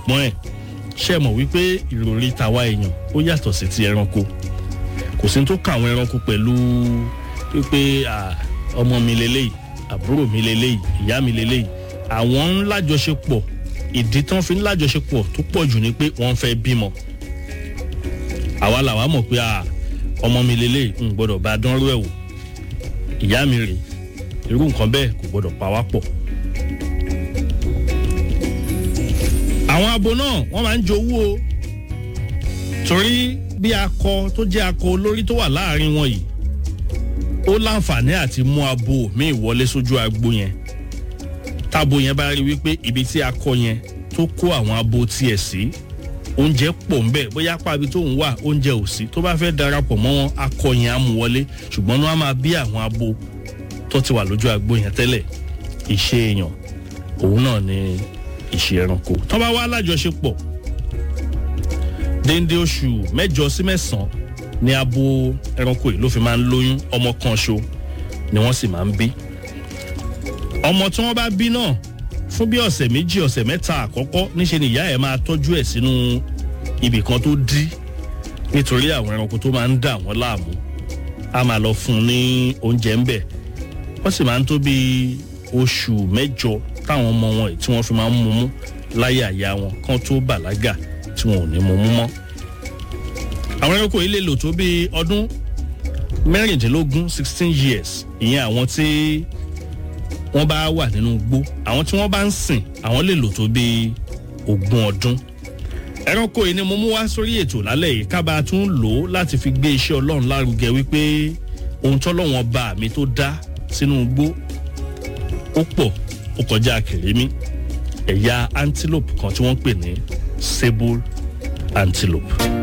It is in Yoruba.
ṣùgbọ́n ẹ̀ ṣe mọ̀ wípé ìròrí tàwa èèyàn ó yàtọ̀ sí ti ẹranko kò sí tó kà àwọn ẹranko pẹ̀lú wípé ọmọ mi lélẹ́yìí àbúrò mi lélẹ́yìí ìyá mi lélẹ́yìí àwọn ń lájọṣepọ̀ ìdí tán fi ń lájọṣepọ̀ tó pọ̀ jù ni pé wọ́n fẹ́ bímọ àwa làwa mọ̀ pé ọmọ mi lélẹ́yìí ń gbọ́dọ̀ bá dánrú ẹ̀ wò ìyá mi rèé irú nǹkan bẹ́ẹ̀ kò gbọ́dọ̀ pa wá pọ̀. àwọn abo náà wọ́n máa ń jowú o torí bí akọ tó jẹ́ akọ olórí tó wà láàrin wọn yìí ó láǹfààní àti mú abo míì wọlé sójú agbo yẹn tábo yẹn bá rí wípé ibi tí akọ yẹn tó kó àwọn abo tiẹ̀ sí oúnjẹ pọ̀ ń bẹ̀ bóyá pàbí tó ń wà oúnjẹ ò sí tó bá fẹ́ darapọ̀ mọ́ wọn akọ yẹn á mú wọlé ṣùgbọ́n wọn á máa bí àwọn abo tó ti wà lójú agbo yẹn tẹ́lẹ̀ ìṣe èèyàn òun náà ni ìṣe ẹranko tó bá wá lájọṣepọ̀ déndé oṣù mẹ́jọ sí mẹ́sàn-án ni abo ẹranko yìí ló fi máa ń lóyún ọmọ kan ṣo ni wọ́n sì máa ń bí ọmọ tí wọ́n bá bí náà fún bí ọ̀sẹ̀ méjì ọ̀sẹ̀ mẹ́ta àkọ́kọ́ níṣe ni ìyá ẹ̀ máa tọ́jú ẹ̀ sínú ibì kan tó dí nítorí àwọn ẹranko tó máa ń dà wọ́n láàmú a máa lọ fún un ní oúnjẹ ńbẹ̀ wọ́n sì máa ń tó bí oṣù mẹ́jọ táwọn ọmọ wọn tí wọ́n fi máa ń mumú láyé àyà wọn kán tó bàlágà tí wọn ò ní mumú mọ́. àwọn ẹranko yìí lè lò tó bí ọdún mẹ́rìndínlógún sixteen years ìyẹn àwọn tí wọ́n bá wà nínú igbó àwọn tí wọ́n bá ń sìn àwọn lè lò tó bí ogún ọdún. ẹranko yìí ni mo mú wá sórí ètò lálẹ́ yìí kábàá tún lò ó láti fi gbé iṣẹ́ ọlọ́run lárugẹ wípé ohun tọ́lọ́wọ́n bá mi tó dá sínú igbó ó pọ̀ ó kọjá kèrémí ẹ̀yà antelope kan tí wọ́n ń pè ní sable antelope.